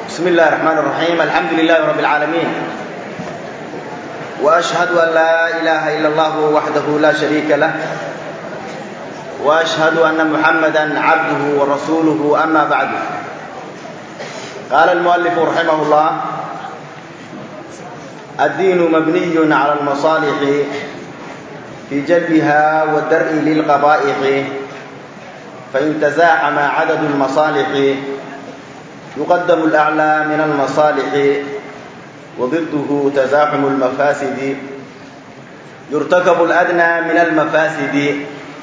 بسم الله الرحمن الرحيم الحمد لله رب العالمين وأشهد أن لا إله إلا الله وحده لا شريك له وأشهد أن محمدا عبده ورسوله أما بعد قال المؤلف رحمه الله الدين مبني على المصالح في جلبها والدرء للقبائح فإن تزاحم عدد المصالح يقدم الأعلى من المصالح وضده تزاحم المفاسد يرتكب الأدنى من المفاسد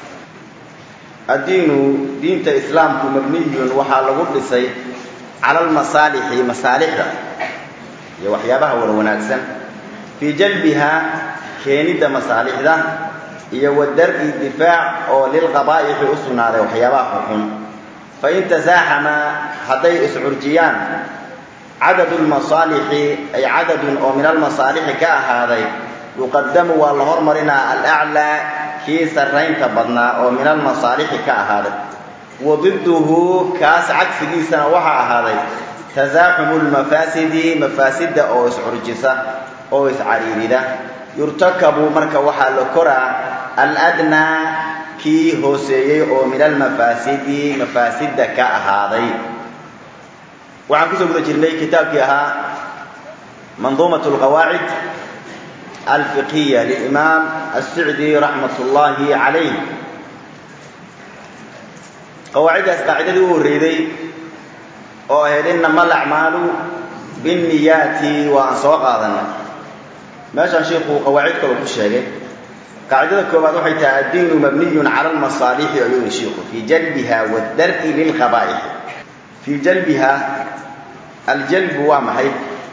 الدين دينت إسلامك مبني وحال قدسي على المصالح مصالح يا وحيابها ولوناكسن في جلبها كينيدا مصالح ده iyo wadar'i difaac oo lilqabaaixi u sugnaaday waxyaabaha xunxun fain tasaaxama hadday iscurjiyaan cadadu lmasaalixi ay cadadun oo min almasaalixi ka ahaaday yuqadamu waa la hormarinaa alaclaa kii sarraynta badnaa oo min almasaalixi ka ahaaday wa diduhu kaas cagsigiisana waxaa ahaaday tasaaxumu lmafaasidi mafaasidda oo iscurjisa oo iscariirida yurtakabu marka waxaa la koraa aladnaa kii hooseeyey oo min almafaasidi mafaasidda ka ahaaday waxaan kusoo guda jirnay kitaabkii ahaa manduumat alqawaacid alfiqhiya lilimaam assicdi raxmat ullaahi calayh qawaaciddaas qaacidadii u horreyday oo ahayd inama alacmaalu binniyaati waa aan soo qaadanay meeshaan sheikuu qawaacid kaloo ku sheegay qaacidada koowaad waxay tahay addiinu mabniyun cala almasaalixi ayuu yihi shiiku fii jalbiha wadar'i lilqabaa'ixi fii jalbiha aljalbu waa maxay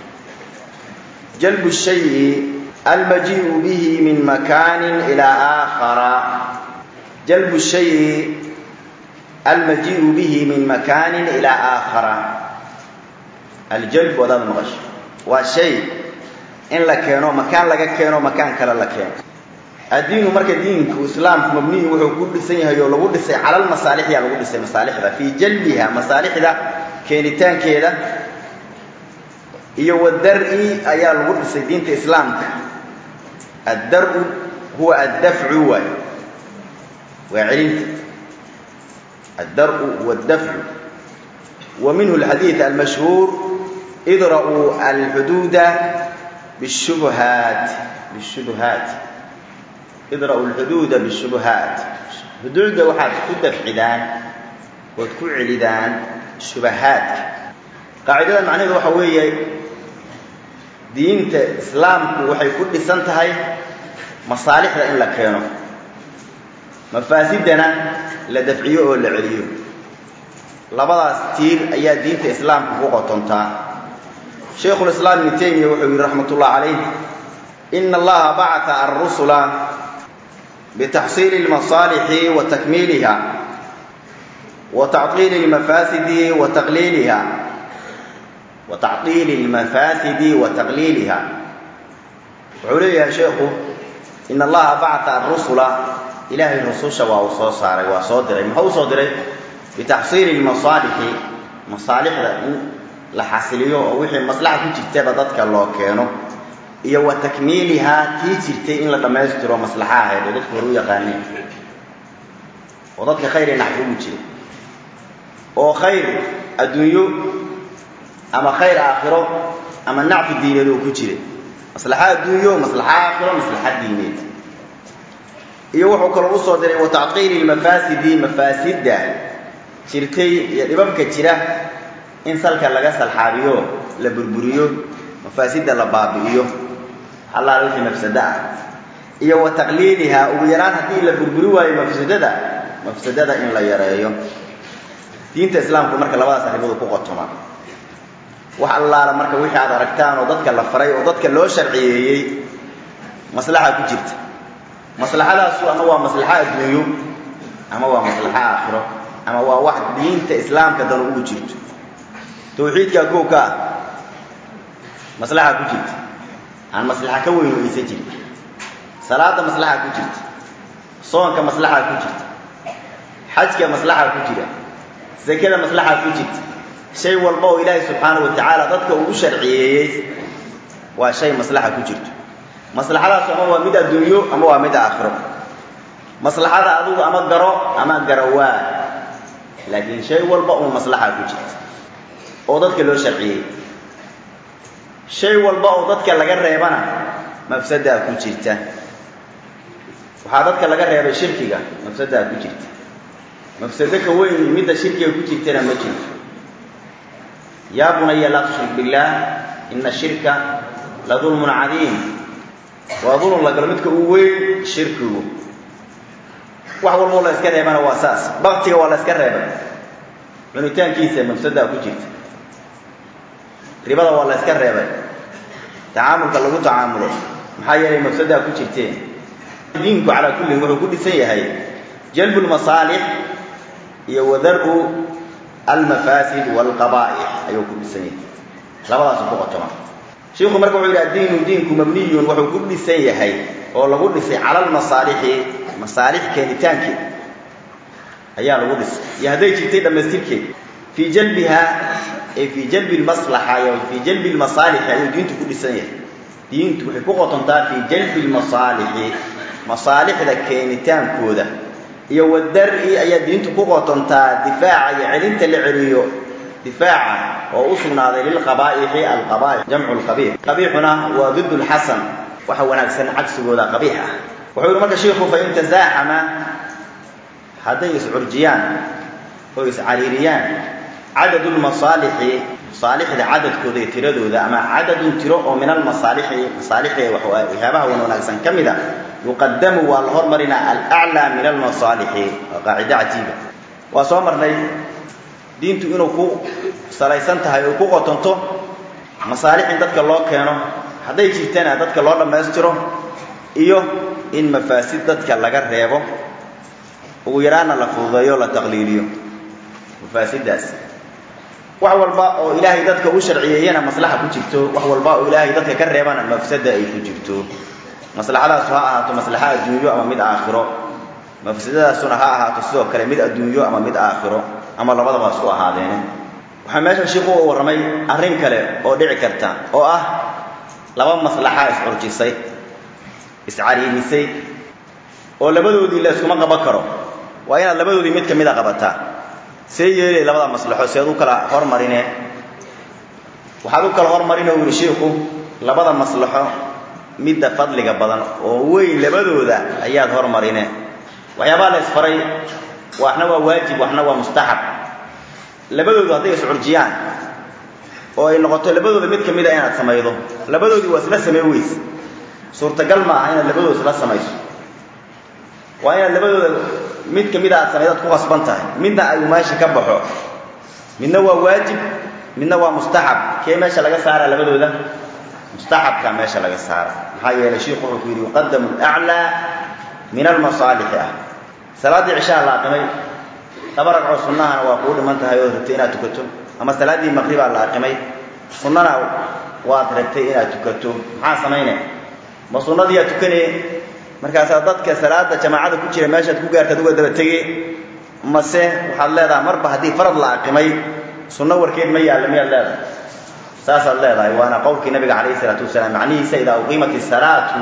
jalbu shayi almajii'u bihi min makaanin ilaa aakhara jalbu shayi almajii'u bihi min makaanin ilaa aakhara aljalbu adaad maqasho waa shay in la keeno makaan laga keeno makaan kale la keeno addiinu marka diinku islaamku mabniyu wuxuu ku dhisan yahay oo lagu dhisay cala almasaalixyaa lagu dhisay masaalixda fii jalbiha masaalixda keenitaankeeda iyo wadar'i ayaa lagu dhisay diinta islaamka addar'u huwa addafcu waay waa celinta addar'u huwa addafcu wa minhu alxadiid almashhuur idra'uu alxuduuda bishubuhaat bishubuhaat idra'u alxuduuda bishubuhaat xuduudda waxaad ku dafcidaan ood ku celidaan shubahaadka qaacidada macnaheedu waxa weeye diinta islaamku waxay ku dhisan tahay masaalixda in la keeno mafaasiddana la dafciyo oo la celiyo labadaas tiir ayaa diinta islaamka ku qotontaa shaykhulislaam ibnu taymiya wuxuu yihi raxmat ullah calayh ina allaha bacata alrusula bitaxsiili lmasaalixi wa takmiiliha wa tacطiili lmafaasidi wa taqliiliha wa tacطiili lmafaasidi wa taqliiliha wuxuu leeyahay sheekhu ina allaha bacata alrusula ilaahay rususha waa uu soo saaray waa soo diray muxuu u soo diray bitaxsiili lmasaalixi masaalixda in la xasiliyo oo wixii maslaxa ku jirtaba dadka loo keeno iyo wa takmiilihaa tii jirtay in la dhammaystiro maslaxa ahayd oo dadku hore u yaqaaneen oo dadka khayr ee naxfi ugu jira oo khayr adduunyo ama khayr aakhiro ama nacfi diineed oo ku jira maslaxa adduunyo maslaxa aakhiro maslaxa diineed iyo wuxuu kaloo usoo diray wa tacqiili lmafaasidi mafaasidda jirtay iyo dhibabka jira in salka laga salxaabiyo la burburiyo mafaasidda la baabi'iyo allaala wixii mafsado ah iyo wa taqliilihaa ugu yaraan haddii la burburi waayo mafsadada mafsadada in la yareeyo diinta islaamku marka labadaas arrimood ku qotoma wax allaala marka wixii aad aragtaan oo dadka la faray oo dadka loo sharciyeeyey maslaxa ku jirta maslaxadaasu ama waa maslaxa adduunyo ama waa maslaxa aakhiro ama waa wax diinta islaamka dan ugu jirto tawxiidkaa koow ka ah maslaxa ku jirta aan maslaxa ka weyn oo aysan jirin salaada maslaxa ku jirta soonka maslaxa ku jirta xajka maslaxa ku jira sakada maslaxa ku jirta shay walba oo ilaahay subxaanahu wa tacaala dadka ugu sharciyeeyey waa shay maslaxa ku jirto maslaxadaas ama waa mid adduunyo ama waa mid aakhiro maslaxada adigu ama garo ama garawaa laakiin shay walba uun maslaxa ku jirta oo dadka loo sharciyey shay walba oo dadka laga reebana mafsadaa ku jirta waxaa dadka laga reebay shirkiga mafsadaa ku jirta mafsado ka weyn midda shirkiga ku jirtana ma jirto yaa bunaya laa tushrik billaah ina shirka la dulmun cadiim waa dulun la galo midka uu weyn shirkigu wax walboo la iska reebana waa saas baktiga waa la iska reebay cunitaankiisa mafsadaa ku jirta ribada waa la iska reebay tacaamulka lagu tacaamulo maxaa yeelay mafsadaa ku jirteen diinku calaa kullin wuxuu ku dhisan yahay jalbu lmasaalix iyo wadaru almafaasid waalqabaa'ix ayuu ku dhisan yahay labadaasu ku qotoma shiiku marka wuxuu yidhi addiinu diinku mabniyun wuxuu ku dhisan yahay oo lagu dhisay cala almasaalixi masaalix keenitaankii ayaa lagu dhisay iyo hadday jirtay dhammaystirkeed fii jalbiha ee fii jalbi lmaslaxa iyo fii jalbi lmasaalixi ayuu diintu ku dhisan yahay diintu waxay ku qotontaa fii jalbi lmasaalixi masaalixda keenitaankooda iyo wadar-i ayaa diintu ku qotontaa difaaca iyo celinta la celiyo difaaca oo u sugnaaday lilqabaa'ixi alqabaa'ix jamcu lqabiix qabiixuna waa did lxasan waxa wanaagsan cagsigooda qabiix ah wuxuu yihi marka shiiku fain tasaaxama hadday iscurjiyaan oo iscariiriyaan cadadu lmasaalixi masaalixda cadadkooda iyo tiradooda ama cadadun tiro oo min almasaalixi masaalixda waxyaabaha wan wanaagsan ka mid a yuqadamu waa la hormarinaa alaclaa min almasaalixi waa qaacido cajiiba waa soo marnay diintu inuu ku salaysan tahay oo ku qotonto masaalix in dadka loo keeno hadday jirtana dadka loo dhammaystiro iyo in mafaasid dadka laga reebo ugu yaraana la fududeeyo la taqliiliyo mafaasidaas wax walba oo ilaahay dadka u sharciyeeyana maslaxa ku jirto wax walba oo ilaahay dadka ka reebana mafsada ay ku jirto maslaxadaasu ha ahaato maslaxa adduunyo ama mid aakhiro mafsadadaasuna ha ahaato sidoo kale mid adduunyo ama mid aakhiro ama labadaba isku ahaadeene waxaa meeshan shiiku u warramay arrin kale oo dhici karta oo ah laba maslaxa iscurjisay iscariirisay oo labadoodii la iskuma qaban karo waa inaad labadoodii mid ka mida qabataa see yeelay labada maslaxo seed u kala hormarine waxaad u kala hormarine u yihi shiiku labada maslaxo midda fadliga badan oo weyn labadooda ayaad hormarine waxyaabaha la isfaray waxna waa waajib waxna waa mustaxab labadoodu hadday iscurjiyaan oo ay noqoto labadooda mid ka mida inaad samaydo labadoodii waa isla samey weys suurtagal ma aha inaad labadooda isla samayso waa inaad labadooda mid ka mida aad samaydo ad ku qasban tahay midna ay meesha ka baxo midna waa waajib midna waa mustaxab kee meesha laga saara labadooda mustaxabka meesha laga saara maxaa yeelay shiiku wuxuu ku yidhi yuqadamu alaclaa min almasaalixi ah salaaddii cishaha la aqimay laba ragcoo sunnahana waa kuu dhiman tahay ood rabtay inaad tukato ama salaaddii maqribaa la aqimay sunnana waad rabtay inaad tukato maxaa samayne ma sunnadiiyaa tukane markaasaa dadka salaada jamaacada ku jira meeshaad ku gaartaad uga daba tege mase waxaad leedahay marba haddii farad la aqimay sunno warkeed ma yaalla miyaad leedahay saasaad leedahay waana qowlkii nabiga calayhi isalaatu wasalaam macnihiisa idaa uqiimat isalaatu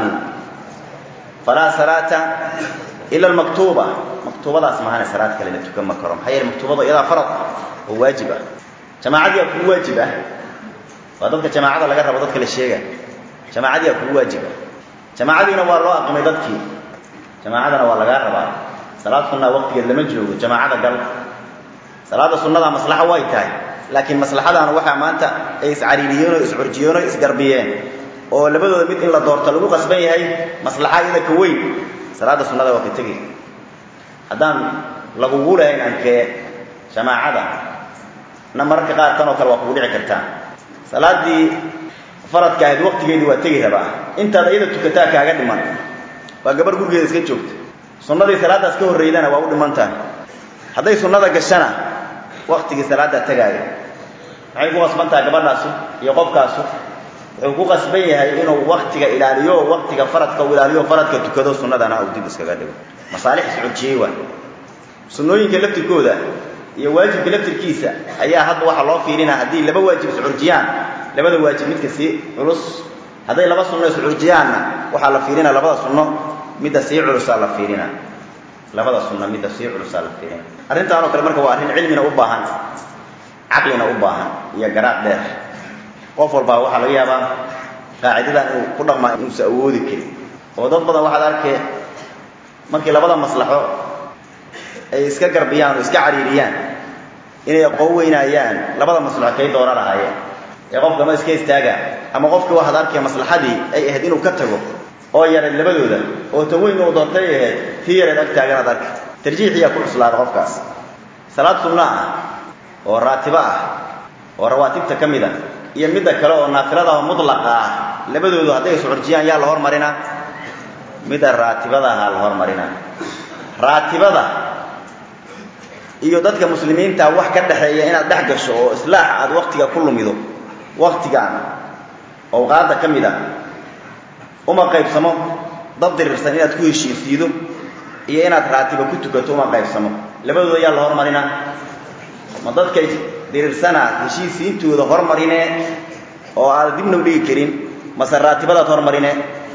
falaa salaata ila almaktuuba maktuubadaas mahane salaad kale la tukan ma karo maxaa yeele maktuubada iyadaa farad oo waajib ah jamaacadii aa kugu waajib ah waa dadka jamaacada laga rabo dadka la sheega jamaacadii aa kugu waajib ah jamaacadiina waa loo aqimay dadkii jamaacadana waa lagaa rabaa salaad sunnaa waqtigeed lama joogo jamaacada gal salaada sunnada maslaxa way tahay laakiin maslaxadaana waxaa maanta ay iscariiriyeen oo iscurjiyeen oo isgarbiyeen oo labadooda mid in la doorto lagu qasban yahay maslaxa iyada ka weyn salaada sunnada waa ka tegay haddaan lagugu lahayn ankee jamaacada na mararka qaar tan oo kale waa kugu dhici kartaa salaaddii faradka ahayd waqtigeedii waa tegi rabaa intaad iyada tukataa kaaga dhiman waa gabar gurigeeda iska joogta sunnadii salaadaas ka horreydana waa u dhiman tahay hadday sunnada gashana waktigii salaaddaa tagaaya maxay ku qasban tahay gabadhaasu iyo qofkaasu wuxuu ku qasban yahay inuu waktiga ilaaliyo waktiga faradka uu ilaaliyo faradka tukado sunnadana uu dib iskaga dhigo masaalix iscujiyey waa sunnooyinka laftirkooda iyo waajibka laftirkiisa ayaa hadda waxaa loo fiirinaa haddii laba waajib iscurjiyaan labada waajib midka sii culus hadday laba sunno iscurjiyaanna waxaa la fiirinaa labada sunno midda sii culusaa la fiirinaa labada sunno midda sii culusaa la fiirina arrintaan oo kale marka waa arrin cilmina u baahan caqlina u baahan iyo garaaq dheer qof walbaa waxaa laga yaabaa qaacidadan inuu ku dhaqmaa inuusa awoodi karin oo dad badan waxaad arkee markii labada maslaxo ay iska garbiyaan oo iska cariiriyaan inay aqoon weynaayaan labada maslaxo kay doona lahaayeen ee qofka ma iska istaaga ama qofka waxaad arkay maslaxadii ay ahayd inuu ka tago oo yareed labadooda oo tan weyn uu doontay ahayd tii yareed ag taaganaad arka tarjiixiyaa ku cuslaada qofkaas salaad sunno ah oo raatibo ah oo rawaatibta ka mid a iyo midda kale oo naafilada oo mutlaqa ah labadoodu hadday iscurjiyaan yaa la hormarinaa midda raatibada ahaa la hormarinaa raatibada iyo dadka muslimiinta wax ka dhexeeya inaad dhex gasho oo islaax aad waktiga ku lumido waktigaan awqaadda ka mid a uma qaybsamo dad dirirsan inaad ku heshiisiido iyo inaad raatiba ku tukato uma qaybsamo labadooda yaa la hormarinaa ma dadkay dirirsanaad heshiisiintooda hormarine oo aad dibna u dhigi karin mase raatibadaad hormarine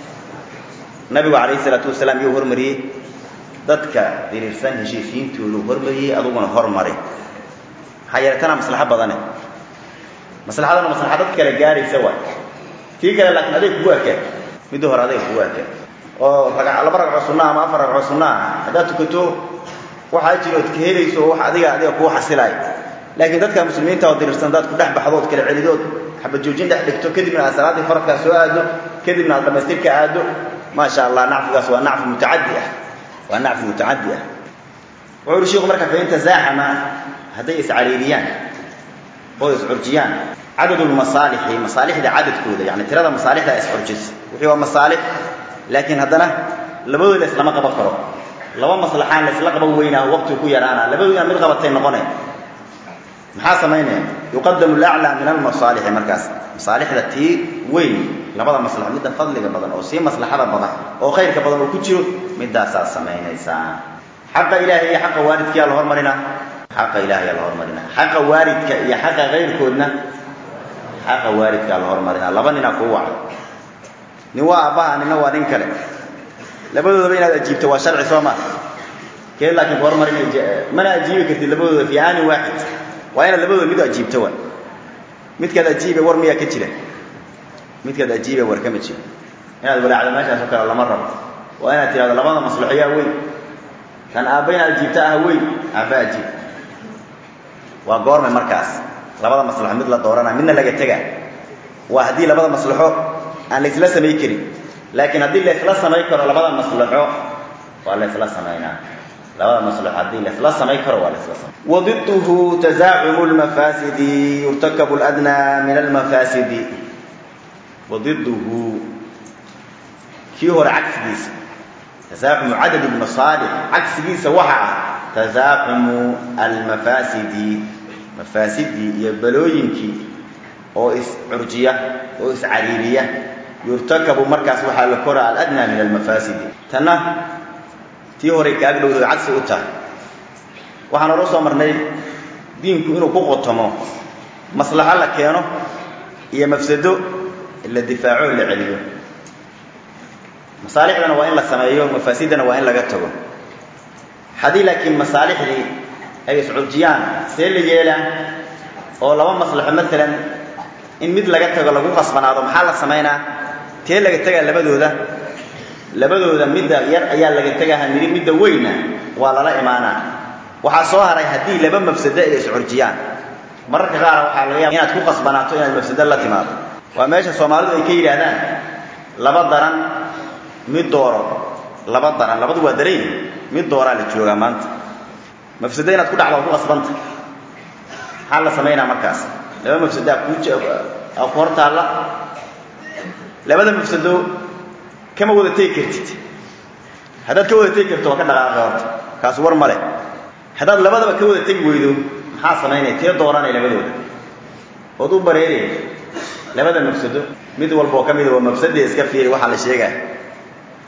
nabigu calayhi isalaatu wasalaam iyuu hormariyey dadka diriirsan heshiisiintoodu hormariyey aduguna hormari maxaa yeele tanaa maslaxo badane maslaxadana maslaxa dad kale gaaraysa waay tii kale laakiin aday kugu arkeen midda hore aday kugu arkeen oo raga laba ragco sunna ama afar ragco sunna ah haddaad tukato waxaa jirood ka helayso oo wax adiga adiga kuu xasilaay laakiin dadka muslimiinta oo diriirsan hadaad ku dhex baxdood kala celidood xabad joojin dhex dhigto kadibna aad salaaddii faradkaa soo aado kadibna aad dhamaystirka aado maasha allah nacfigaas waa nacfi mutacadi ah waa nacfi mutacadi ah wuxuu uhi shiku marka fain tasaaxama hadday iscariiriyaan oo iscurjiyaan cadadulmasaalixi masaalixda cadadkooda yani tirada masaalixda iscurjisa wixii waa masaalix laakiin haddana labadooda la islama qaban karo laba maslaxaan la isla qaban weynaa waqtigu ku yaraana labadooda inaad mid qabatay noqone maxaa samaynaya yuqadamu alaclaa min almasaalixi markaas masaalixda tii weyn labada maslaxo midda fadliga badan oo sii maslaxada badan oo khayrka badan oo ku jiro midaasaad samaynaysaa xaqa ilaahay iyo xaqa waalidkiyaa la hormarinaa xaqa ilahayaa la hormarinaa xaqa waalidka iyo xaqa kayrkoodna xaqa waalidkaa la hormarinaa laba ninaa kuu waca nin waa aabbaha nina waa nin kale labadoodaba inaad ajiibto waa sharci soo maa keed laakiin ku hormarin mana ajiibi kartid labadooda fi aanin waaxid waa inaad labadooda mid ajiibto wa midkaad ajiibe war miyaa ka jira midkaad ajiibe war kama jiro inaad walaacdo meeshaas oo kale lama rabo waa inaad tirahdo labada maslaxo yaa weyn kan aabba inaad ajiibto ah weyn aabba ajiib waa goorme markaas labada maslaxo mid la dooranaa midna laga tegaa waa haddii labada maslaxo aan la isla samayn karin laakiin haddii la isla samayn karo labada maslaxo waa la isla samaynaa labada maslaxo haddii la isla samayn karo waa la isla samay wadiduhu tasaacumu lmafaasidi yurtakabu ladnaa min almafaasidi wadiduhu kii hore cagsigiisa tasaacumu cadad lmasaalix cagsigiisa waxa ah tasaacumu almafaasidi mafaasidii iyo balooyinkii oo iscurjiya oo iscariiriya yurtakabu markaas waxaa la koraa aladnaa min almafaasidi tanna tii horay kaaga dhowdooda cagsi u tahay waxaan hore usoo marnay diinku inuu ku qotomo maslaxo la keeno iyo mafsado la difaaco o la celiyo masaalixdana waa in la sameeyo mafaasidana waa in laga tago haddii laakiin masaalixdii ay iscurjiyaan see la yeelaa oo laba maslaxo maalan in mid laga tago lagu qasbanaado maxaa la samaynaa tee laga tegaa labadooda labadooda midda yar ayaa laga tegaha niri midda weynna waa lala imaanaa waxaa soo haray haddii laba mafsado ay iscurjiyaan mararka qaar waxaa laga yaaba inaad ku qasbanaato inaad mafsado la timaado waa meesha soomaalidu ay ka yidhaahdaan laba daran mid dooro laba daran labadu waa daran yihin mid dooraa la joogaa maanta mafsado inaad ku dhacdo waa ku qasbanta maxaa la samaynaa markaas laba mafsadaa ku ku hor taalla labada mafsado kama wada tegi kartid haddaad ka wada tegi karto waa ka dhaqaaqa horta kaas war male haddaad labadaba ka wada tegi weydo maxaa samaynaya tee dooranay labadooda ood u bareeraya labada mafsado mid walba oo ka mida waa mafsadee iska fiiri waxaa la sheegaya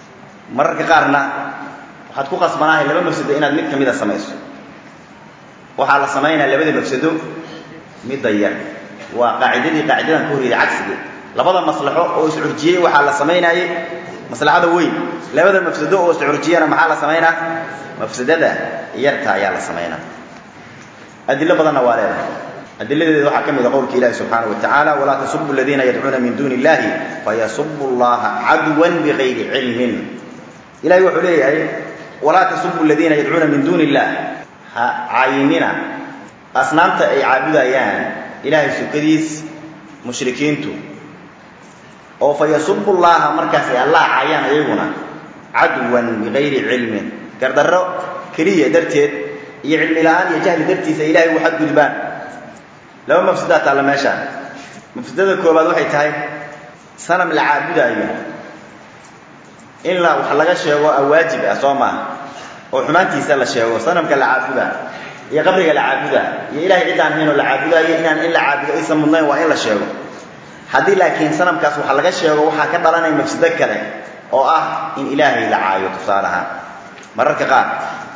mararka qaarna waxaad ku qasbanaahay laba mafsado inaad mid ka mida samayso waxaa la samaynaya labada mafsado midda yar waa qaacidadii qaacidadan ka horreeday cagsigeed labada maslaxo oo iscurjiyey waxaa la samaynaayey maslaxada weyn labada mafsado oo iscurjiyana maxaa la samaynaa mafsadada yarta ayaa la samaynaa adilo badanna waa leedahay adiladeeda waxaa ka mid a qowlka ilahi subxaana wa tacaala walaa tasubu aladiina yadcuuna min duuni illahi fayasubu llaha cadwan bigayri cilmin ilahay wuxuu leeyahay walaa tasubu aladiina yadcuuna min duuni illah ha caayinina asnaamta ay caabudayaan ilaahay sukadiis mushrikiintu oo fa yasubu llaha markaasay allah caayaan ayaguna cadwan bigayri cilmin gardarro keliya darteed iyo cilmi la-aan iyo jahli dartiisa ilahay u xadgudbaan laba mafsadaa taalla meesha mafsadada koobaad waxay tahay sanam la caabudaayo in la wax laga sheego a waajib ah soo maaha oo xumaantiisa la sheego sanamka la caabudaa iyo qabriga la caabudaa iyo ilahay ciddaan haynoo la caabudaayo inaan in la caabudo aysan mudnayn waa in la sheego haddii laakiin sanamkaas waxa laga sheego waxaa ka dhalanaya mafsado kale oo ah in ilaahay la caayo tusaalaha mararka qaar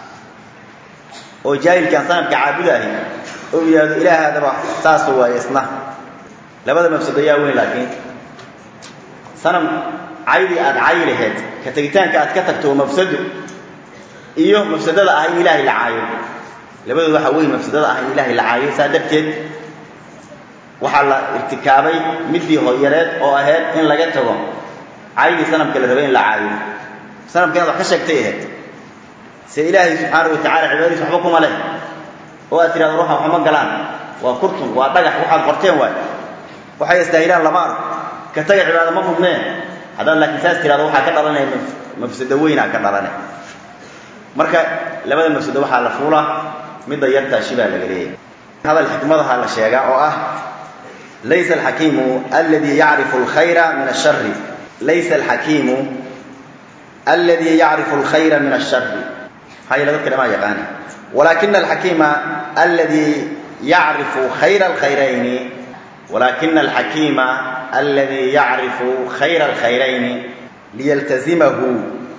oo jaahilkaan sanamka caabudaahi oo yidhaahdo ilaahaadaba saasa waaye isna labada mafsado yaa weyn laakiin sanam caydii aad cayi laheyd ka tegitaanka aad ka tagto waa mafsado iyo mafsadada ah in ilaahay la caayo labadood waxaa weyn mafsadada ah in ilaahay la caayo saa darteed waxaa la irtikaabay midii hoyareed oo ahayd in laga tago caydii sanamka la rabay in la caayo sanamka inaad wax ka sheegtay ahayd se ilaahay subxaana wa tacala cibaadadiis waxba kuma leh oo aad tidhahdo ruuxa waxma galaan waa kurtun waa dhagax waxaad qorteen waay waxay istaahilaan lama arko ka taga cibaado ma mudneen haddaad laakiin saas tidhahdo waxaa ka dhalanaya mafsado weynaa ka dhalanay marka labada mafsado waxaa la fuulaa midda yartaa shibaa laga leeyahay hadal xikmadaha la sheegaa oo ah laysa alxakiimu alladii yacrifu alkhayra min ashari laysa alxakiimu alladii yacrifu alkhayra min ashari maxaa yeele dadka dhamaa yaqaani walaakina alxakiima alladii yacrifu khayra alkhayrayni walaakina alxakiima alladii yacrifu khayra alkhayrayni liyaltazimahu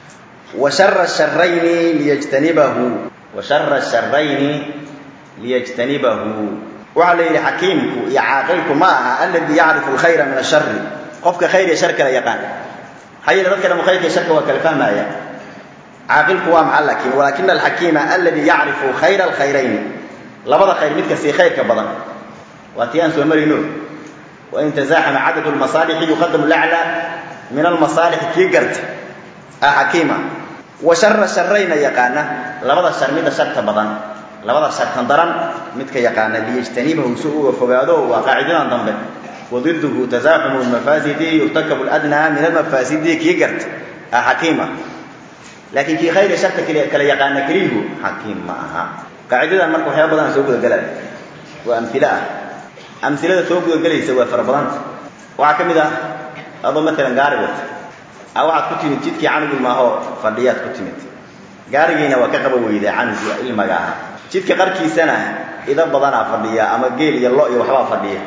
wa shara asharayni liyajtanibahu wa shara asharayni liyajtanibahu waxaa la yidhi xakiimku iyo caaqilku ma aha alladii yacrifu alkhayra min ashari qofka khayr iyo shar kala yaqaan maxaa yeele dadka dhamo khayrka iyo sharka waa kala fahmaya caaqilku waa maxa laakiin walaakina alxakiima alladii yacrifu khayra alkhayrayni labada khayr midka sii khayrka badan waa tii aan soo marayno wain tasaaxama cadadu lmasaalixi yuqadamu laclaa min almasaalixi kii garta ah xakiima wa shara sharayna yaqaana labada shar midda sharta badan labada shartan daran midka yaqaana liyajtanibahu si uga fogaado waa qaacidadan dambe wadiduhu tasaaxumu lmafaasidi yurtakabu ladnaa min almafaasidi kii garta ah xakiima laakiin kii khayr iyo sharta kala yaqaana keliyihu xakiim ma aha qaacidadan marka waxyaaba badan soo gudagelaya waa amilo ah amilada soo gudagelaysa waa fara badanta waxaa ka mid ah adoo maalan gaari wata a waxaad ku timid jidkii canugii maahoo fadhiyaad ku timid gaarigiina waa ka qaba weydaa canugii ilmaga aha jidka qarkiisana ida badanaa fadhiya ama geel iyo lo iyo waxbaa fadhiya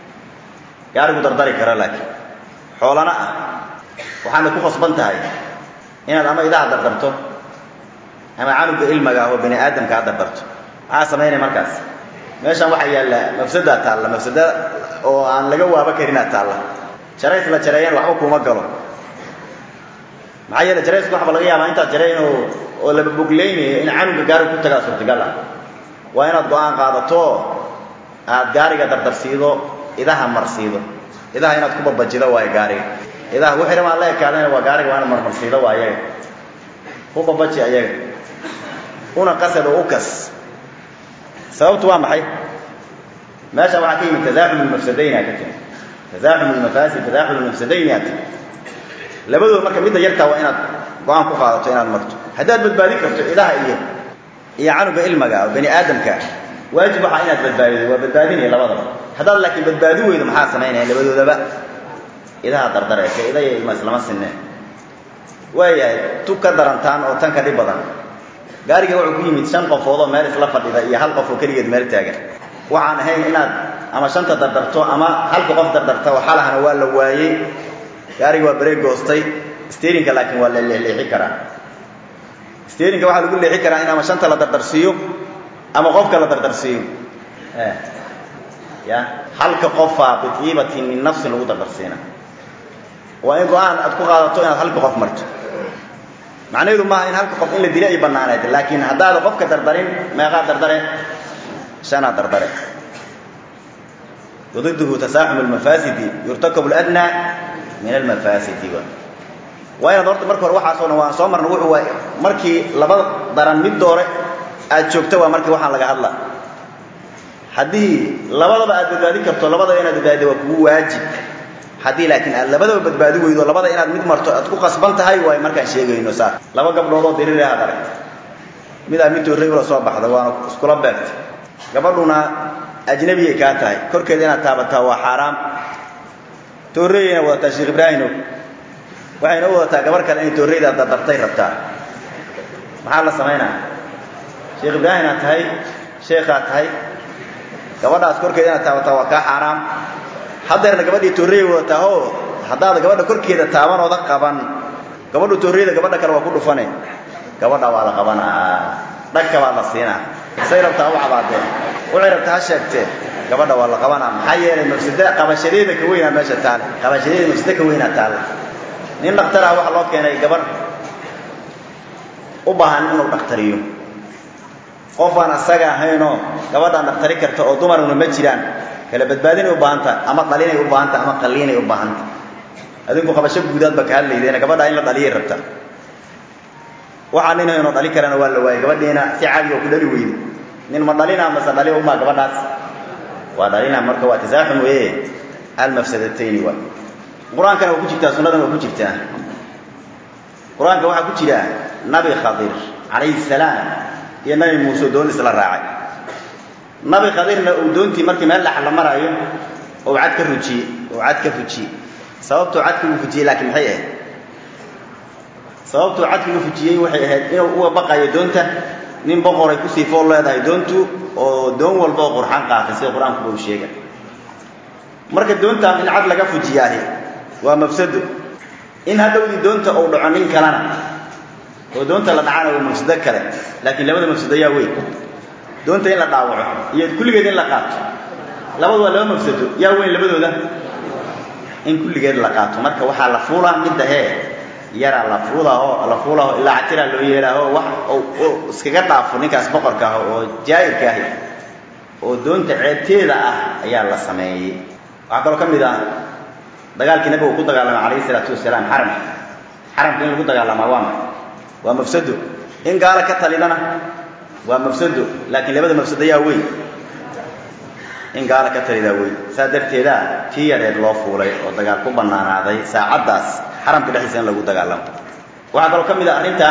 gaarigu dardari kara laakiin xoolana ah waxaana ku khasban tahay inaad ama idaha dardarto ama canuga ilmaga ah oo bani aadamka a dardarto maxaa samaynaya markaas meeshan waxaa yaalla mafsadaa taalla mafsada oo aan laga waaba karinaa taalla jarays la jareeyana waxba kuma galo maxaa yeele jarayska waxba laga yaabaa intaad jarayn oo oo laba bogleynayo in canuga gaariga ku tagaa suurtagal ah waa inaad go-aan qaadato aad gaariga dardarsiido idaha marsiido idaha inaad ku babajido waayo gaariga idaha wixii rabaan la ekaadayna waa gaariga waa inaad marmarsiido waa ayaga ku babaji ayaga una qasad oo u kas sababtu waa maxay meesha waxaa ka yimid tazaaxum lmafsadayna ka timi tazaaxum lmafaasid tazaaxum lmafsadayni aa timi labadooda marka midda yartaa waa inaad go-aan ku qaadato inaad marto haddaad badbaadin karto idaha iyo iyo canuga ilmaga oo bani aadamka waajib waxaa inaad badbaadido waa badbaadinaya labadaba haddaad laakiin badbaadi weydo maxaa samaynaya labadoodaba idaha dardareeka ida iyo ilma islama sineen waayahay tu ka darantaan oo tan ka dhib badan gaariga wuxuu ku yimid shan qofood oo meel isla fadhida iyo hal qof oo keligeed meel taagan waxaan ahayn inaad ama shanta dardarto ama halka qof dardarta oo xalahana waa la waayey gaariga waa bareeg goostay sterinka laakiin waa la leexleexi karaa sterinka waxaa lagu leexi karaa in ama shanta la dardarsiiyo ama qofka la dardarsiiyo ya halka qofaa biiibatin min nafsin lagu dardarsiina waa in go-aan aad ku qaadato inaad halka qof marto macnaheedu maaha in halka qof in la dila ay banaanayd laakiin haddaada qofka dardarin meeqaa dardare shanaa dardare wadiduhu tasaaxum almafaasidi yurtakabu ladnaa min almafaasidi waa inaad horta marka hore waxaasoo dhan waan soo marna wuxuu waa markii laba daran mid doore aad joogta waa markii waxaan laga hadla haddii labadaba aad badbaadi karto labadaba inaad badbaadida waa kugu waajib haddii laakiin aad labadaba badbaadi weydo labada inaad mid marto aad ku qasban tahay waay markaan sheegayno saa laba gabdhoodoo diriir aad aragta midaa mid doorrey ula soo baxda waana iskula beegta gabadhuna ajnabiyay kaa tahay korkeeda inaad taabataa waa xaaraam toorreyayna wadataa sheekh ibraahimow waxayna u wadataa gabar kale inay toorreyda dardartay rabtaa maxaa la samaynaa sheekh ibraahinaad tahay sheekhaad tahay gabadhaas korkeeda inaad taabataa waa kaa xaaraam haddeerna gabadhii toorreyay wadataa oo haddaad gabadha korkeeda taabanooda qaban gabadhu toorreyda gabadha kale waa ku dhufane gabadha waa la qabanaa dhagka baa la siinaa say rabtaa u cabaadeen waxay rabtaa ha sheegtee gabadha waa la qabanaa maxaa yeelay mafsada qabashadeeda ka weynaa meesha taale qabashadeeda mafsado ka weynaa taale nin dhakhtarah waxaa loo keenay gabarh u baahan inuu dhakhtariyo qof aan asaga ahaynoo gabadhaan dhakhtari karta oo dumaruna ma jiraan kala badbaadinay u baahan tahay ama dhalinay u baahan tahay ama qalliinay u baahan tahay adinku qabasho guudaad ba ka hadlaydeena gabadha in la dhaliyay rabta waxaa nin haynoo dhali karana waa la waayey gabadhiina si caadi oo ku dhali weyde nin ma dhalina mase dhali umaa gabadhaas waa dhalina marka waa tasaaxum weeye almafsadatayni waay qur-aankana waa ku jirtaa sunnadana waa ku jirtaa qur-aanka waxaa ku jira nabi khadir calayhi salaam iyo nabi muuse oo doon isla raacay nabi khadirna uu doontii markii meel dhax la maraayo oo cad ka rujiyey oo cad ka fujiyey sababtuu cadka uu fujiyey laakiin maxay ahayd sababtuu cadka uu fujiyey waxay ahayd inuu uga baqayo doonta nin boqoray kusii fool leedahay doontu oo doon walba oo qurxan qaatay sida qur-aankuba uu sheegay marka doontaan in cad laga fujiyaahi waa mafsado in hadhowdii doonta uu dhaco nin kalena oo doonta la dhacana waa mafsado kale laakiin labada mafsado yaa weyn doonta in la dhaawaco iyo kulligeed in la qaato labadu waa laba mafsado yaa weyn labadooda in kulligeed la qaato marka waxaa la fuulaa midda hee yaraa la fuudaho la fuulaho ilaa catiraa loo yeelaaho wax iskaga dhaafo ninkaas boqorka ah oo jaa'irka ahi oo doonta ceebteeda ah ayaa la sameeyey waxaa kaloo ka mid ah dagaalkii nabigu ku dagaalamay calayhi isalaatu wasalaam xaramka xaramka in lagu dagaalamaa waa maxay waa mafsado in gaala ka talidana waa mafsado laakiin labada mafsado yaa weyn in gaala ka talidaa weyn saa darteeda tii yareed loo fuulay oo dagaal ku bannaanaaday saacaddaas xaramka dhexdiisa in lagu dagaalamo waxaa kaloo ka mid ah arrintan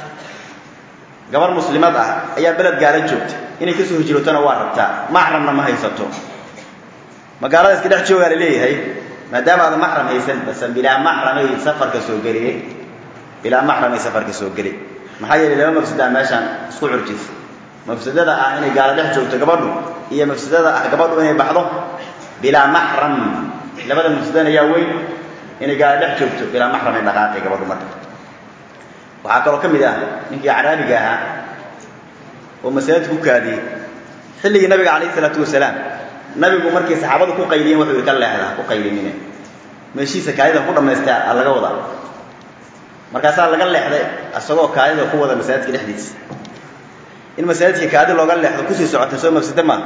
gabar muslimad ah ayaa beled gaala joogta inay kasoo hijrootona waa rabtaa maxramna ma haysato magaalada iska dhex joogaa la leeyahay maadaama aada maxram haysan base bilaa maxramay safarka soo geliyey bilaa maxramay safarka soo geli maxaa yeelay laba mafsadaa meeshaan isku curjisa mafsadada ah inay gaalo dhex joogto gabadhu iyo mafsadada ah gabadhu inay baxdo bilaa maxram labada mafsadana yaa weyn inay gaalo dhex joogto bilaa maxram ay dhaqaaqay gabadhu marka waxaa kaloo ka mid ah ninkii caraabiga ahaa oo masaajidka ku kaadiyey xilligii nabiga calayhi isalaatu wasalaam nabigu markay saxaabadu ku qayliyeen wuxuu yidhi ka leexdaa ku qaylinine meeshiisa kaadida ku dhammaystaa a laga wadaa markaasaa laga leexday isagoo kaadida ku wada masaajidka dhexdiisa in masaajidka kaadi looga leexdo kusii socota soo mafsado maaha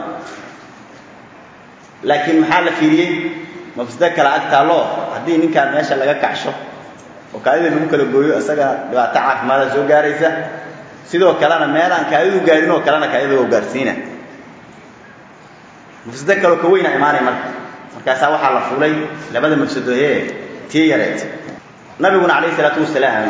laakiin maxaa la fiiriyey mafsado kale ag taalloo haddii ninkaan meesha laga kacsho oo kaadida lagu kala gooyo isaga dhibaato caafimaada soo gaaraysa sidoo kalena meelaan kaadidu gaarin oo kalena kaadida oo gaarsiina mafsado kaloo ka weyna imaanay marka markaasaa waxaa la fulay labada mafsadohee tii yareed nabiguna calayhi isalaatu wasalaam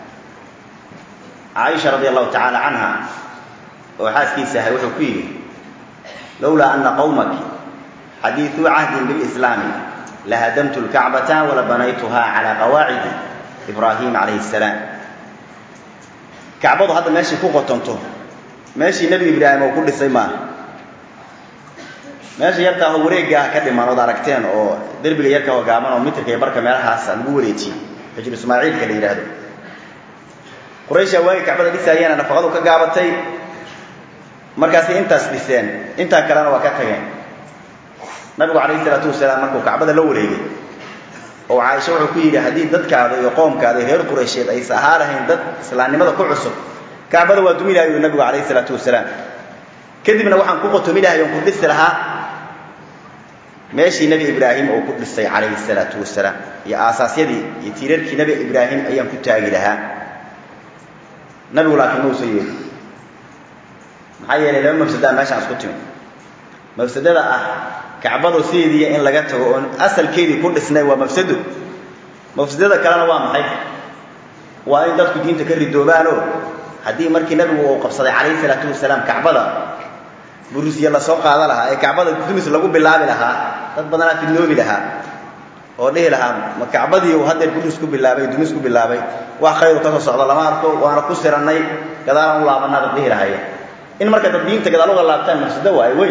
caaisha radia allahu tacaala canha oo xaaskiisa ahay wuxuu ku yidhi lowlaa ana qawmaki xadiiثuu cahdin bilislaami lahadamtu lkacbata wala banaytuha calaa qawaacidi ibraahim calayhi الsalaam kacbadu hadda meeshay ku qotonto meeshii nebi ibraahim oo ku dhisay maaha meesha yarkaa oo wareegga ah ka dhiman ood aragteen oo derbiga yarka oo gaaban oo mitirka iyo barka meelahaasa lagu wareejiyey xijru ismaaciilka la yidhaahdo qurayshaa waagi kacbada dhisaayana nafaqadu ka gaabatay markaasay intaas dhiseen intaa kalena waa ka tageen nabigu calayhi isalaatu wasalaam markuu kacbada la wareegay oo caaisha wuxuu ku yidhi haddii dadkaada iyo qoomkaada iyo reer quraysheed aysa ahaa lahayn dad islaamnimada ku cusub kacbada waa dumi lahay ui nabigu calayhi isalaatu wasalaam kadibna waxaan ku qotomi lahay oon ku dhisi lahaa meeshii nebi ibraahim uu ku dhisay calayhi salaatu wasalaam iyo aasaasyadii iyo tiirarkii nebi ibraahim ayaan ku taagi lahaa nabigu laakiin ma usan yeeli maxaa yeelay laba mafsadaa meeshaan isku timi mafsadada ah kacbado sideediiya in laga tago oon asalkeedii ku dhisnay waa mafsado mafsadada kalena waa maxay waa in dadku diinta ka ridoobaanoo haddii markii nabigu uu qabsaday calayhi salaatu wasalaam kacbada burusiya lasoo qaada lahaa ee kacbada dumis lagu bilaabi lahaa dad badanaa fidnoobi lahaa oo dhihi lahaa ma kacbadii uu haddeer budus ku bilaabay dumis ku bilaabay wax khayru ka soo socda lama arko waana ku sirannay gadaalaan u laabanaa dad dhihi lahaye in marka dad diinta gadaal uga laabtaan mafsado waayo weyn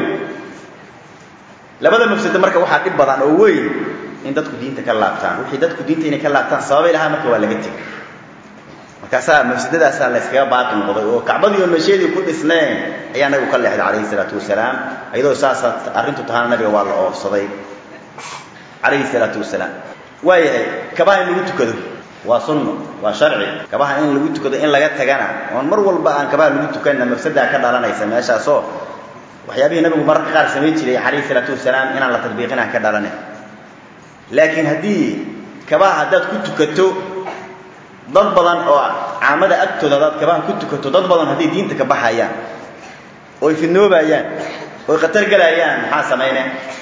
labada mafsado marka waxaa dhib badan oo weyn in dadku diinta ka laabtaan wixii dadku diinta inay ka laabtaan sababay lahaa marka waa laga tegay markaasaa mafsadadaasaa la yskaga baaqi noqday oo kacbadii oo meesheedii ku dhisneen ayaa nabigu ka leexday calayhi salaatu wasalaam iyadoo saasa arrintu tahaana nabiga waa la oofsaday calayhi salaatu wasalaam waayahay kabaha in lagu tukado waa sunno waa sharci kabaha in lagu tukado in laga tagana oon mar walba aan kabaha lagu tukanna mafsadaa ka dhalanaysa meeshaasoo waxyaabihii nabigu mararka qaar samayn jiray calayhi salaatu wasalaam inaan la tadbiiqinaan ka dhalanin laakiin haddii kabaha haddaad ku tukato dad badan oo caamada agtooda haddaad kabaha ku tukato dad badan hadday diinta ka baxayaan oy fidnoobayaan oy khatar gelayaan maxaa samayne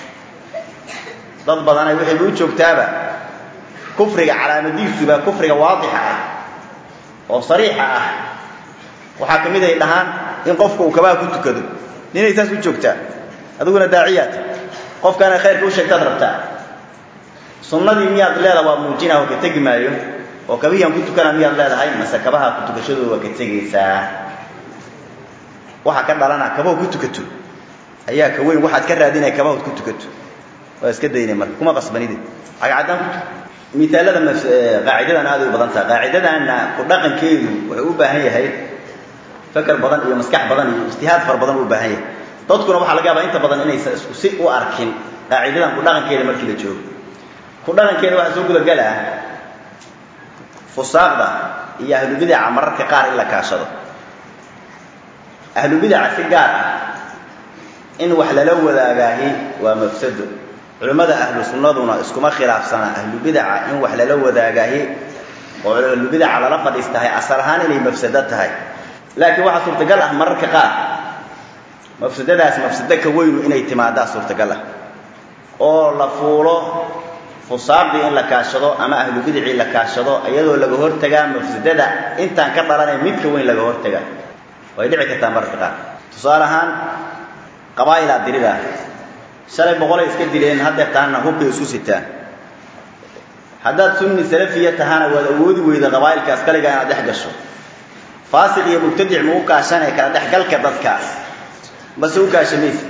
dad badanay waxayba u joogtaaba kufriga calaamadiisuba kufriga waadixa ah oo sariixa ah waxaa ka mid ay dhahaan in qofka uu kabaha ku tukado ninay saas u joogtaa adiguna daaciyaad qofkaana khayrka u sheegtaad rabtaa sunnadii miyaad leedaha waa muujinah oo ka tegi maayo oo kabihii aan ku tukana miyaad leedahay mase kabaha ku tukashadooda waa ka tegaysaa waxaa ka dhalana kabaho ku tukato ayaa ka weyn waxaad ka raadinaya kabahood ku tukato waa iska daynay marka kuma qasbanide cagcaddaan ku tuka miaalada qaacidadan aaday u badan taha qaacidadaana ku dhaqankeedu wuxuu u baahan yahay fakar badan iyo maskax badan iyo ijtihaad fara badan u baahan yahay dadkuna waxaa laga yaabaa inta badan inaysan isku si u arkin qaacidadan ku dhaqankeeda markii la joogo ku dhaqankeeda waxaa soo gudagalaa fusaaqda iyo ahlubidaca mararka qaar in la kaashado ahlubidaca si gaar ah in wax lala wadaagaahi waa mafsado culimmada ahlu sunnaduna iskuma khilaafsana ahlubidaca in wax lala wadaagaahi oo ahlubidaca lala fadhiistahay asal ahaan inay mafsado tahay laakiin waxaa suurtagal ah mararka qaar mafsadadaas mafsado ka weynu inay timaadaa suurtagal ah oo la fuulo fusaaqdii in la kaashado ama ahlubidicii la kaashado iyadoo laga hortagaa mafsadada intaan ka dhalanay midka weyn laga hortagaa way dhici kartaa mararka qaar tusaale ahaan qabaa'ilaa dirida shalay boqolay iska dileen haddeer tahana hubkay isu sitaan haddaad sunni salafiya tahana waad awoodi weyda qabaa'ilkaas kaligaa inaad dhex gasho faasiq iyo mubtadic ma u kaashanay kala dhexgalka dadka mase u kaashamaysa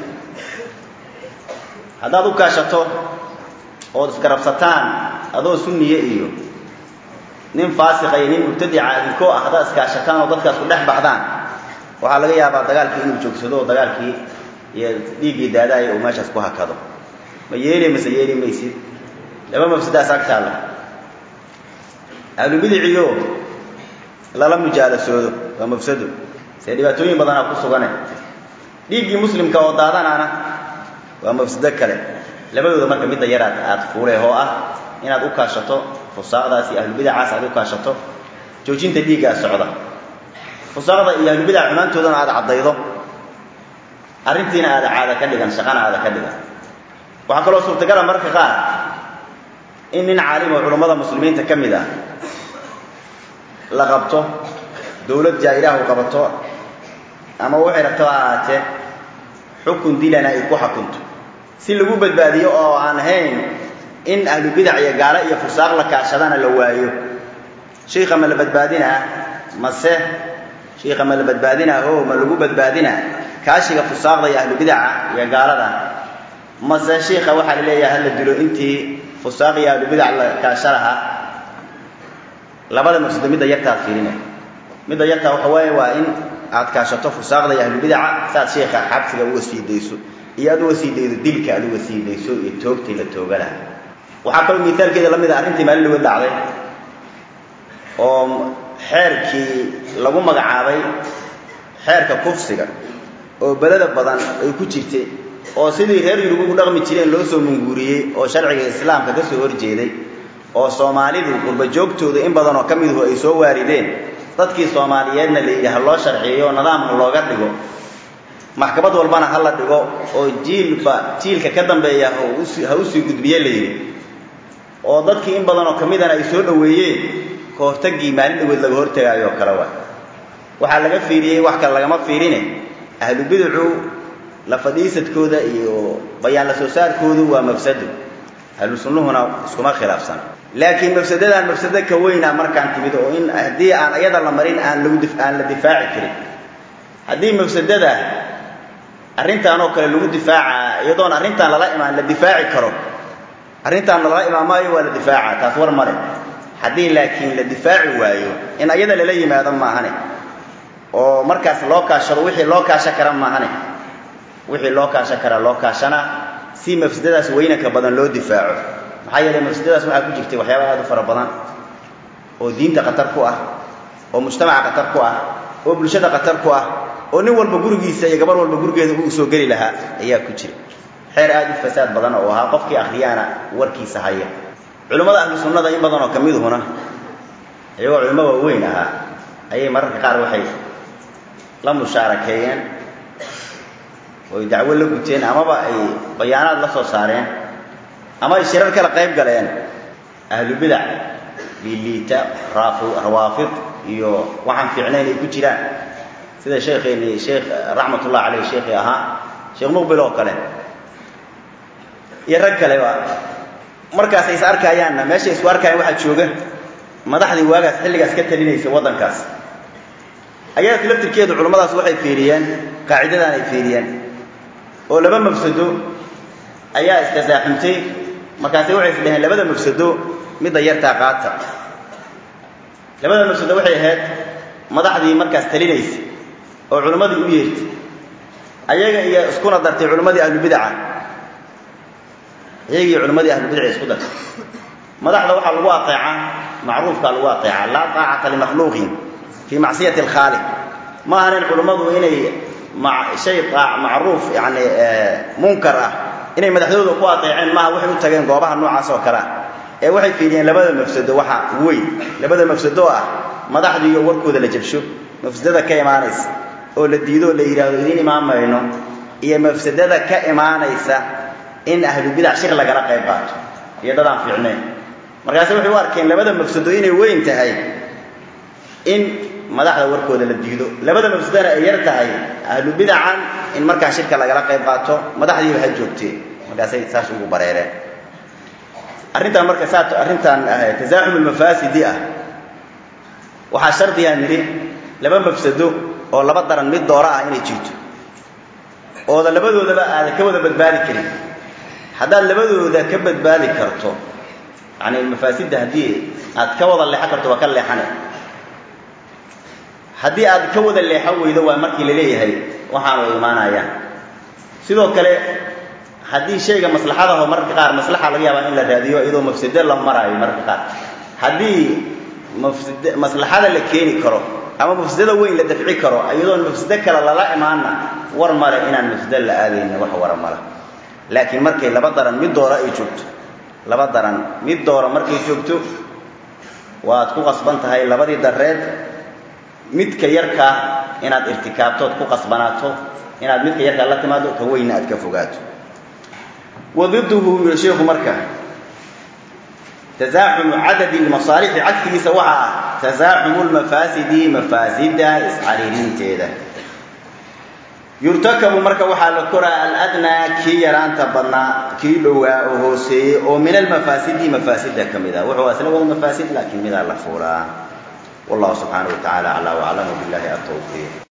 haddaad u kaashato ood isgarabsataan adoo sunniye iyo nin faasiqa iyo nin mubtadica idinkoo ah haddaad iskaashataan oo dadkaas ku dhex baxdaan waxaa laga yaabaa dagaalkii inuu joogsado oo dagaalkii iyo dhiiggii daadaaya uu meeshaas ku hakado ma yeeli mase yeeli maysid laba mafsadaas agtaalla ahlubidiciyo lala mujaalasoodo waa mafsado see dhibaatooyin badanaa ku sugane dhiiggii muslimka oo daadanaana waa mafsado kale labadooda marka midda yaraad aad fuulee oo ah inaad u kaashato fusaaqdaas iyo ahlubidacaas aad u kaashato joojinta dhiiggaa socda fusaaqda iyo ahlubidaca xumaantoodana aad caddaydo arrintiina aada caada ka dhigan shaqana aada ka dhigan waxaa kaloo suurtagala mararka qaar in nin caalim oo culummada muslimiinta ka mid ah la qabto dowlad jaa-ilaahu qabato ama waxay rabto ha ahaatee xukun dilana ay ku xukunto si lagu badbaadiyo oo aan ahayn in ahlubidac iyo gaalo iyo fusaaq la kaashadana la waayo shiika ma la badbaadinaa mase shiika ma la badbaadinaa o ma lagu badbaadinaa kaashiga fusaaqda iyo ahlubidaca iyo gaalada mase shiika waxaa la leeyahay hala dilo intii fusaaq iyo ahlubidac la kaasha lahaa labada mafsado midda yartaad fiirina midda yartaa waxa waaye waa in aad kaashato fusaaqda iyo ahlubidaca saaad sheekha xabsiga uga sii dayso iyo aad uga sii daydo dilka aad uga sii dayso iyo toogtii la tooga laha waxaa kaloo miaalkeeda la mid a arrintii maalin laga dhacday oo xeerkii lagu magacaabay xeerka kufsiga oo beleda badan ay ku jirtay oo sidii reer yurub ugu dhaqmi jireen loo soo munguuriyey oo sharciga islaamka ka soo horjeeday oo soomaalidu qurbajoogtooda in badan oo ka miduhu ay soo waarideen dadkii soomaaliyeedna la yidhi ha loo sharciyeyo nidaamka looga dhigo maxkamad walbana ha la dhigo oo jiilba jiilka ka dambeeya ha usii gudbiye la yidhi oo dadkii in badan oo ka midana ay soo dhoweeyeen ka hortagii maalin dhaweed laga hortagaayo oo kale wa waxaa laga fiiriyey wax kale lagama fiirine ahlu bidacu la fadhiisadkooda iyo bayaan la soo saarkoodu waa mafsado ahlu sunnuhuna iskuma khilaafsana laakiin mafsadadan mafsado ka weyna markaan timid oo in haddii aan ayada la marin aan lagu aan la difaaci karin haddii mafsadada arrintan oo kale lagu difaaca iyadoon arrintan lala imaan la difaaci karo arrintaan lala imaamaayo waa la difaaca taas war male haddii laakiin la difaaci waayo in ayada lala yimaado maahane oo markaas loo kaashado wixii loo kaasha kara maahane wixii loo kaashan karaa loo kaashana si mafsadadaas weynanka badan loo difaaco maxaa yeelay mafsadadaas waxaa ku jirtay waxyaaba aad u fara badan oo diinta khatar ku ah oo mujtamaca khatar ku ah oo bulshada khatar ku ah oo nin walba gurigiisa iyo gabar walba gurigeeda uu soo geli lahaa ayaa ku jira xeer aad u fasaad badan oo ahaa qofkii akhriyaana warkiisa haya culimmada ahlu sunnada in badan oo ka miduhuna iyagoo culimo waaweyn ahaa ayay mararka qaar waxay la mushaarakeeyeen oy dacwo la guteen amaba ay bayaanaad la soo saareen ama ay shirar kala qayb galeen ahlu bidac liiliita rawaafid iyo waxaan fiicnayn ay ku jiraan sida sheekheeni sheekh raxmatullah caleyh sheekhii ahaa sheekh muqbil oo kale iyo rag kaleba markaasay is arkaayaanna meeshay isku arkayaan waxaa jooga madaxdii waagaas xilligaas ka talinaysa waddankaas ayaadka laftirkeedu culimmadaas waxay fiiriyeen qaacidadan ay fiiriyeen oo laba mafsado ayaa istasaaxumtay markaasay waxay is dhaheen labada mafsado midda yartaa qaata labada mafsado waxay ahayd madaxdii markaas talinaysa oo culimmadii u yeertay ayaga iyo iskuna dartay culimmadii ahlubidaca iyaga iyo culimmadii ahlubidaca isku dartay madaxda waxaa lagu ateecaa macruufkaa lagu ateecaa laa taacata limakhluuqin fii macsiyati alkhaaliq ma ahanin culimmadu inay shay macruuf yani munkar ah inay madaxdooda ku ateeceen maaha waxay u tageen goobaha noocaas oo kalea ee waxay fiiriyeen labada mafsado waxa weyn labada mafsado ah madaxdii iyo warkooda la jabsho mafsadada ka imaanaysa oo la diido oo la yidhaahdo idiin imaan mayno iyo mafsadada ka imaanaysa in ahlubidac shir lagala qayb qaato iyo dadaan fiicnayn markaase waxay u arkeen labada mafsado inay weyn tahay in madaxda warkooda la diido labada mafsadana ay yar tahay ahlubidacan in markaa shirka lagala qayb qaato madaxdiiba ha joogtee markaasay saas ugu bareereen arrintan marka saa arrintan tasaaxum almafaasidi ah waxaa shardigaa nidhi laba mafsado oo laba daran mid doora ah inay jirto ooda labadoodaba aadan ka wada badbaadi karin haddaad labadooda ka badbaadi karto yani mafaasidda haddii aad ka wada leexan karto waa ka leexane haddii aad ka wada leexan weydo waa markii la leeyahay waxaanu imaanayaan sidoo kale haddii shayga maslaxadaho mararka qaar maslaxa laga yaabaa in la raadiyo iyadoo mafsado la maraayo mararka qaar haddii mafsad maslaxada la keeni karo ama mafsadada weyn la dafci karo iyadoon mafsado kale lala imaanna war male inaan mafsado la aadaynin wax wara male laakiin markay laba daran mid doora ay joogto laba daran mid doora markay joogto waad ku qasban tahay labadii dareed midka yarkaa inaad irtikaabtood ku qasbanaato inaad midka yarkaa la timaado ka weynna aad ka fogaato wadiduhu yuri sheikhu marka tasaaxumu cadadi lmasaalixi cagsigiisa waxaa ah tasaaxumu lmafaasidi mafaasida iscariirinteeda yurtakabu marka waxaa la koraa aladnaa kii yaraanta badnaa kii dhowaa oo hooseeyey oo min almafaasidi mafaasida ka mid ah wuxuu asla wada mafaasid laakiin midaa la fuulaa wallahu subxaanaه wa tacala aclaa waclamu billahi atawfiiq